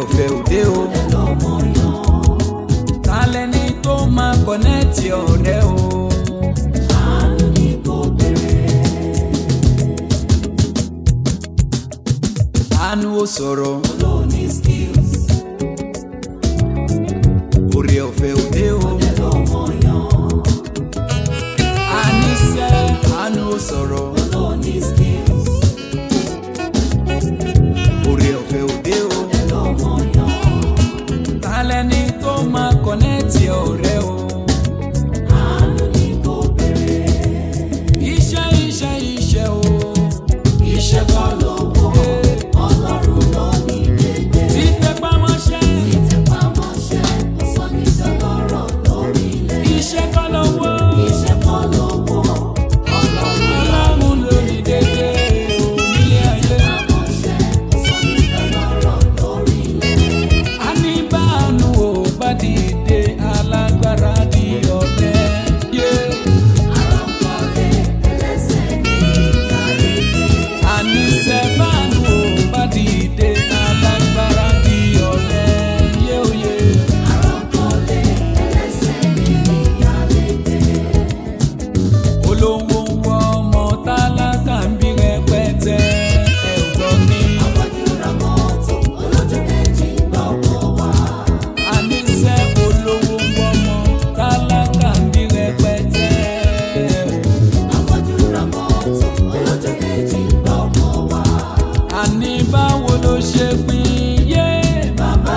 ọ̀fẹ́ òde o. Talẹ̀ ni tó máa kọ̀nẹ́ẹ̀tì ọ̀rẹ́ o. Àánú ó sọ̀rọ̀. Orí ọ̀fẹ́ òde o. Àníṣe àánú ó sọ̀rọ̀. Orí ọ̀fẹ́ òde o. Talẹ̀ ni tó máa kọ̀nẹ́ẹ̀tì ọ̀rẹ́ o. Iṣẹ́ iṣẹ́ iṣẹ́ o. Iṣẹ́ kọ́ lówó. Títẹ̀ pamọ́ṣẹ́. Iṣẹ́ kọ́ lówó. Ọlọ́run ló ní dédé onílé ayé. A ní báànù ò bá dìde alágbára di ọ̀lẹ. Yeah. Àníṣe báànù ò bá dìde alágbára di ọ̀lẹ. Yeah, oh, yeah. olówó ń wọ ọmọ tálákà ń bí rẹpẹtẹ ẹ̀gbọ́n ní. àníṣe olówó ń wọ ọmọ tálákà ń bí rẹpẹtẹ. àní báwo ló ṣe pín yé bàbá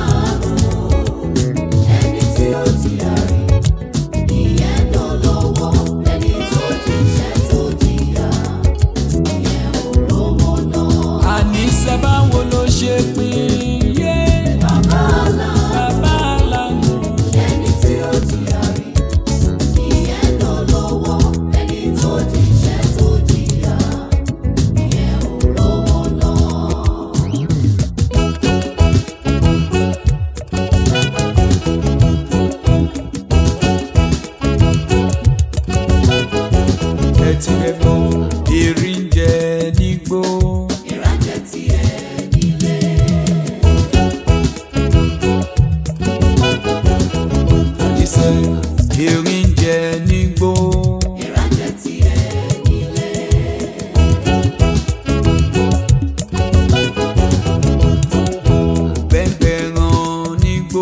àníṣe báwo ló ṣe pín yé bàbá lánàá. ẹ ti rẹ gbọ́ erin jẹ nígbó. àníṣe erin jẹ nígbó. bẹ́ẹ̀ ràn nígbó.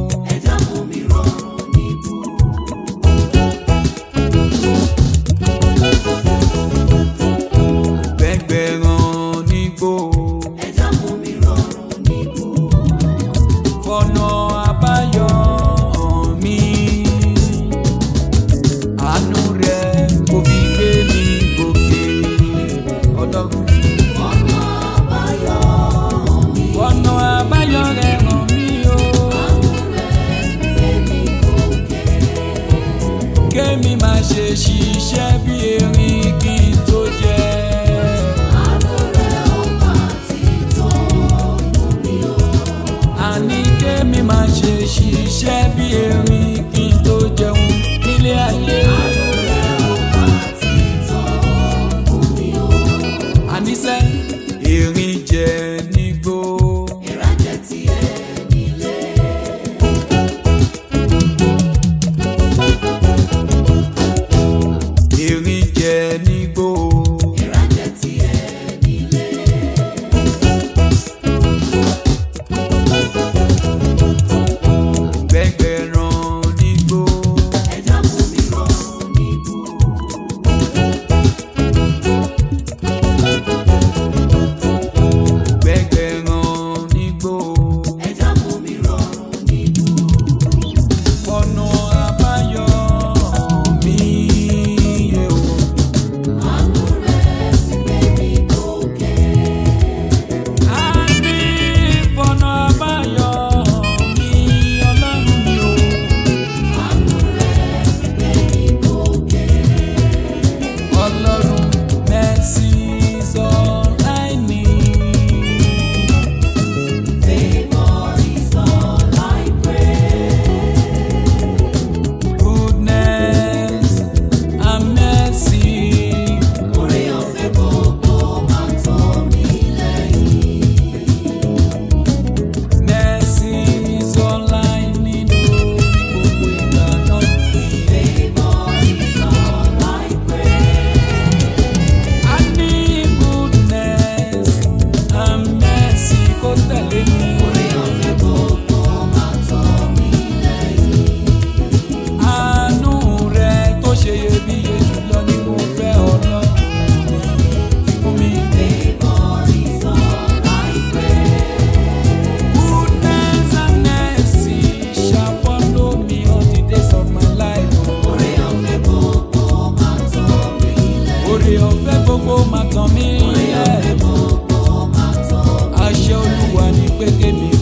bẹ́ẹ̀ ràn nígbó. fọ̀nà àbáyọ hàn mí. àánú rẹ̀ kò fi gbé mi gòkè. ọlọ́run. fọ̀nà àbáyọ rẹ̀ hàn mí o. kémi máa ṣe ṣiṣẹ́ bí erin kí n tó jẹ. àní kémi máa ṣe ṣiṣẹ́ bí erin kí n tó jẹun nílé ayé. àníṣe erin jẹ nígbó. gbogbo máa tàn mí ẹ̀ àṣẹ olúwa ní pé kémi